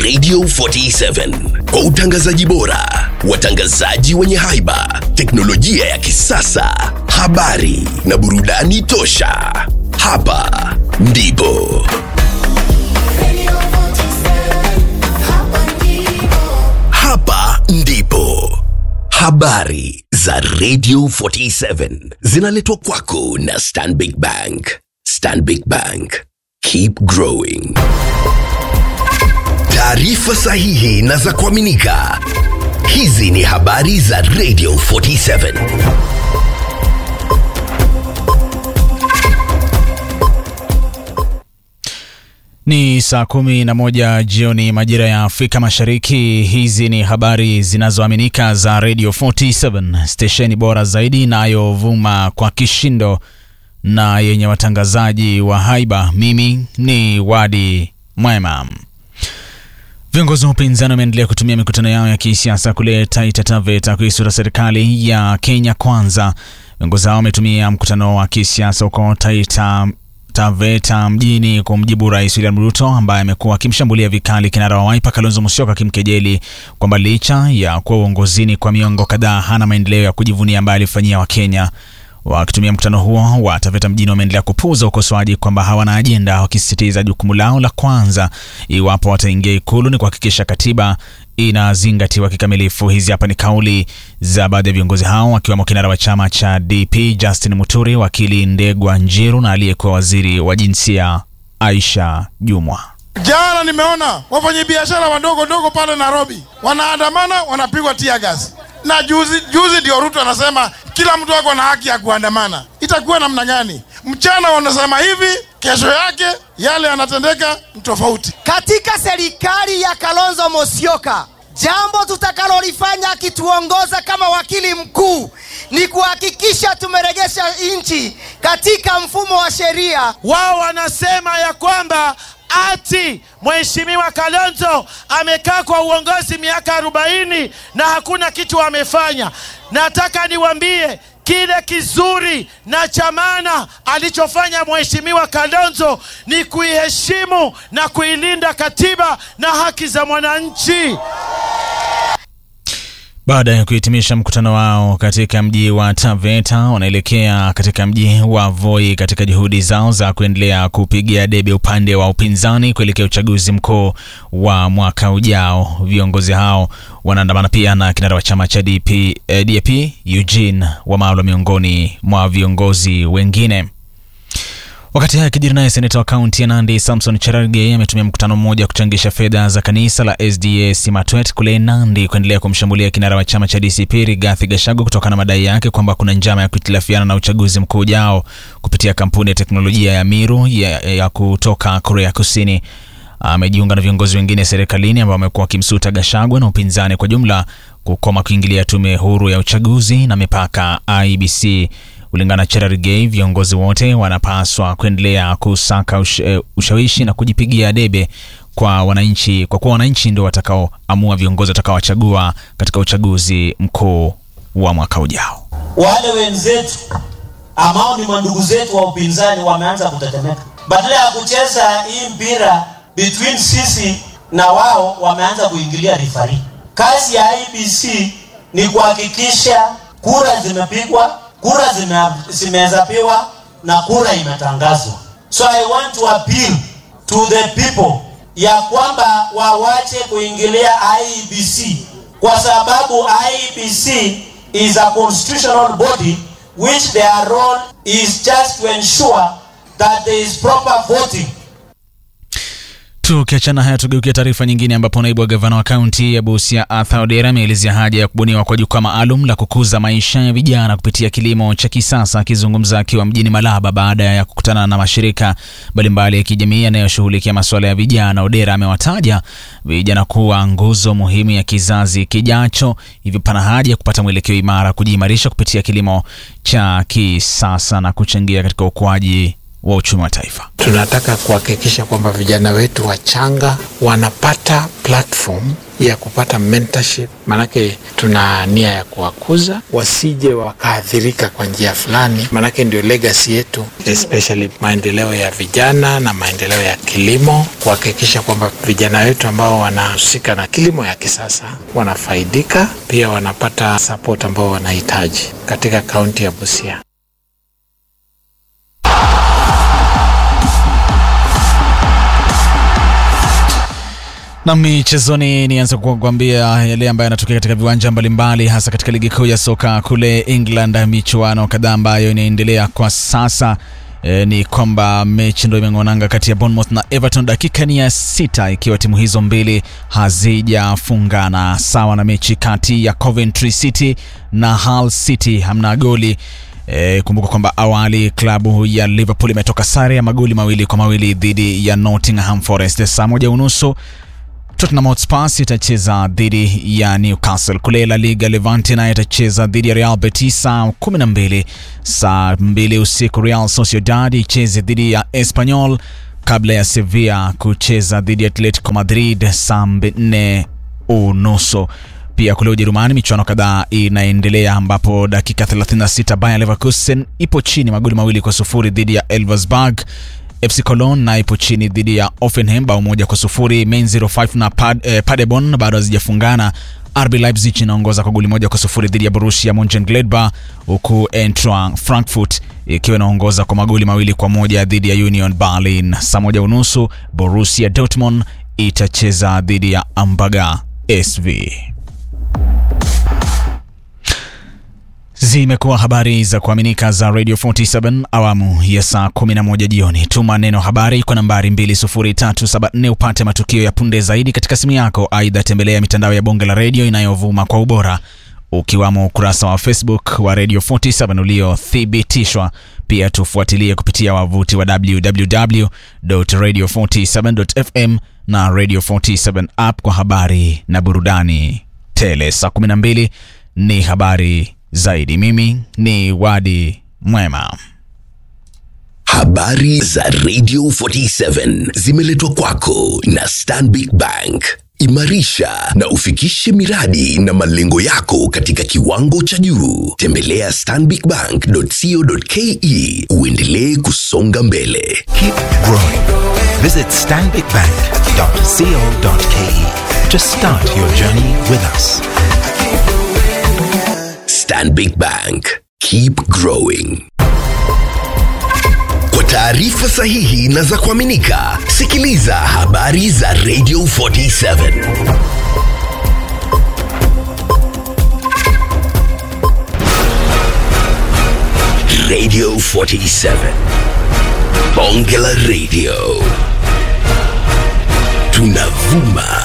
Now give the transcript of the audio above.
Radio 47 kwa utangazaji bora, watangazaji wenye haiba, teknolojia ya kisasa, habari na burudani tosha. Hapa ndipo hapa ndipo habari za Radio 47 zinaletwa kwako na Stanbic Bank. Stanbic Bank, keep growing. Taarifa sahihi na za kuaminika. Hizi ni habari za Radio 47. Ni saa kumi na moja jioni majira ya Afrika Mashariki. Hizi ni habari zinazoaminika za Radio 47 stesheni bora zaidi inayovuma kwa kishindo na yenye watangazaji wa haiba. Mimi ni Wadi Mwema. Viongozi wa upinzani wameendelea kutumia mikutano yao ya kisiasa kule Taita Taveta kuisura serikali ya Kenya Kwanza. Viongozi hao wametumia mkutano wa kisiasa huko Taita Taveta mjini kumjibu Rais William Ruto ambaye amekuwa akimshambulia vikali kinara wa Wiper Kalonzo Musyoka akimkejeli kwamba licha ya kuwa uongozini kwa miongo kadhaa hana maendeleo ya kujivunia ambayo alifanyia Wakenya. Wakitumia mkutano huo wa Taveta mjini wameendelea kupuuza ukosoaji kwamba hawana ajenda, wakisisitiza jukumu lao la kwanza iwapo wataingia Ikulu ni kuhakikisha katiba inazingatiwa kikamilifu. Hizi hapa ni kauli za baadhi ya viongozi hao wakiwemo kinara wa chama cha DP Justin Muturi, wakili Ndegwa Njiru na aliyekuwa waziri wa jinsia Aisha Jumwa. Jana nimeona wafanyabiashara wadogo dogo pale Nairobi wanaandamana, wanapigwa tear gas, na juzi juzi ndio Ruto anasema kila mtu ako na haki ya kuandamana. Itakuwa namna gani? Mchana wanasema hivi, kesho yake yale yanatendeka ni tofauti. Katika serikali ya Kalonzo Musyoka, jambo tutakalolifanya akituongoza kama wakili mkuu ni kuhakikisha tumeregesha nchi katika mfumo wa sheria. Wao wanasema ya kwamba ati Mheshimiwa Kalonzo amekaa kwa uongozi miaka arobaini na hakuna kitu amefanya. Nataka niwaambie kile kizuri na cha maana alichofanya Mheshimiwa Kalonzo ni kuiheshimu na kuilinda katiba na haki za mwananchi. Baada ya kuhitimisha mkutano wao katika mji wa Taveta, wanaelekea katika mji wa Voi katika juhudi zao za kuendelea kupigia debe upande wa upinzani kuelekea uchaguzi mkuu wa mwaka ujao. Viongozi hao wanaandamana pia na kinara wa chama cha DP, eh, DAP Eugene Wamalwa miongoni mwa viongozi wengine. Wakati haya kijiri naye seneta wa kaunti ya Nandi Samson Cherargei ametumia mkutano mmoja kuchangisha fedha za kanisa la SDA Simatwet kule Nandi kuendelea kumshambulia kinara wa chama cha DCP Rigathi Gachagua kutokana na madai yake kwamba kuna njama ya kuhitilafiana na uchaguzi mkuu ujao kupitia kampuni ya teknolojia ya Miru ya, ya kutoka Korea Kusini. Amejiunga na viongozi wengine serikalini ambao wamekuwa wakimsuta Gachagua na upinzani kwa jumla kukoma kuingilia tume huru ya uchaguzi na mipaka IBC. Kulingana na Cherargei, viongozi wote wanapaswa kuendelea kusaka ush, uh, ushawishi na kujipigia debe kwa wananchi, kwa kuwa wananchi ndio watakaoamua viongozi watakaowachagua katika uchaguzi mkuu wa mwaka ujao. Wale wenzetu ambao ni mandugu zetu wa upinzani wameanza kutetemeka, badala ya kucheza hii mpira between sisi na wao, wameanza kuingilia rifari. Kazi ya IBC ni kuhakikisha kura zimepigwa kura zimehesabiwa na kura imetangazwa. So I want to appeal to the people ya kwamba wawache kuingilia IEBC kwa sababu IEBC is a constitutional body which their role is just to ensure that there is proper voting Tukiachana haya, tugeukia taarifa nyingine, ambapo naibu wa gavana wa kaunti ya Busia Arthur Odera ameelezea haja ya kubuniwa kwa jukwaa maalum la kukuza maisha ya vijana kupitia kilimo cha kisasa. Akizungumza akiwa mjini Malaba baada ya kukutana na mashirika mbalimbali ya kijamii yanayoshughulikia masuala ya vijana, Odera amewataja vijana kuwa nguzo muhimu ya kizazi kijacho, hivyo pana haja ya kupata mwelekeo imara, kujiimarisha kupitia kilimo cha kisasa na kuchangia katika ukuaji wa uchumi wa taifa. Tunataka kuhakikisha kwamba vijana wetu wachanga wanapata platform ya kupata mentorship, maanake tuna nia ya kuwakuza wasije wakaathirika kwa njia fulani, maanake ndio legacy yetu, especially maendeleo ya vijana na maendeleo ya kilimo, kuhakikisha kwamba vijana wetu ambao wanahusika na kilimo ya kisasa wanafaidika, pia wanapata support ambao wanahitaji katika kaunti ya Busia. Na michezoni, nianze kwa kuambia yale ambayo yanatokea katika viwanja mbalimbali, hasa katika ligi kuu ya soka kule England. Michuano kadhaa ambayo inaendelea kwa sasa e, ni kwamba mechi ndio imeng'onanga kati ya Bournemouth na Everton, dakika ni ya sita, ikiwa timu hizo mbili hazijafungana, sawa na mechi kati ya Coventry City na Hull City, hamna goli. E, kumbuka kwamba awali klabu ya Liverpool imetoka sare ya magoli mawili kwa mawili dhidi ya Nottingham Forest. Saa moja unusu Tottenham Hotspur itacheza dhidi ya Newcastle. Kule La Liga, Levante naye itacheza dhidi ya Real Betis saa 12. Saa 2 usiku Real Sociedad icheze dhidi ya Espanyol kabla ya Sevilla kucheza dhidi ya Atletico Madrid saa 4 unusu. Pia kule Ujerumani michuano kadhaa inaendelea ambapo dakika 36 Bayer Leverkusen ipo chini magoli mawili kwa sufuri dhidi ya Elversberg. FC Cologne na ipo chini dhidi ya Offenheim bao moja kwa sufuri. Main 05 na Pad, eh, Paderborn bado hazijafungana. RB Leipzig inaongoza kwa goli moja kwa sufuri dhidi ya Borussia Monchengladbach, huku Eintracht Frankfurt ikiwa inaongoza kwa magoli mawili kwa moja dhidi ya Union Berlin. Saa moja unusu Borussia Dortmund itacheza dhidi ya Ambaga SV. Zimekuwa habari za kuaminika za Radio 47 awamu ya saa 11 jioni. Tuma neno habari kwa nambari 20374 upate matukio ya punde zaidi katika simu yako. Aidha, tembelea mitandao ya bonge la redio inayovuma kwa ubora ukiwamo ukurasa wa Facebook wa Radio 47 uliothibitishwa. Pia tufuatilie kupitia wavuti wa www.radio47.fm na Radio 47 app kwa habari na burudani tele. Saa 12 ni habari zaidi. Mimi ni Wadi Mwema. Habari za Radio 47 zimeletwa kwako na Stanbic Bank. Imarisha na ufikishe miradi na malengo yako katika kiwango cha juu. Tembelea stanbicbank.co.ke uendelee kusonga mbele. Keep growing. Visit stanbicbank.co.ke to start your journey with us. Stanbic Bank. Keep growing. Kwa taarifa sahihi na za kuaminika, sikiliza habari za Radio 47. Radio 47. Bonge la Radio. Tunavuma